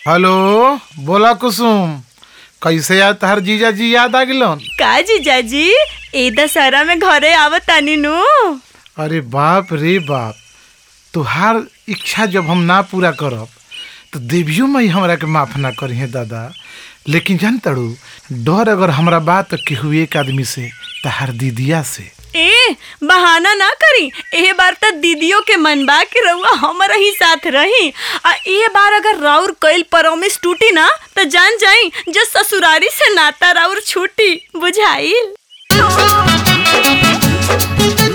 hello बोला कुसुम कैसे याद तहर जीजा जी याद आ गिलन का जीजाजी ए दशहरा में घरे आवत तानी नु अरे बाप रे बाप तुहार इच्छा जब हम ना पूरा करब तो देवियो मई हमरा के माफ ना करी है दादा लेकिन जान तड़ू डर अगर हमरा बात केहू एक आदमी से तहार दीदिया से ए बहाना ना करी ए बार त दीदियों के मन बा कि रउआ हमारा ही साथ रही आ ए बार अगर राउर कइल परमिस टूटी ना तो जान जाई जो ससुरारी से नाता राउर छूटी बुझाइल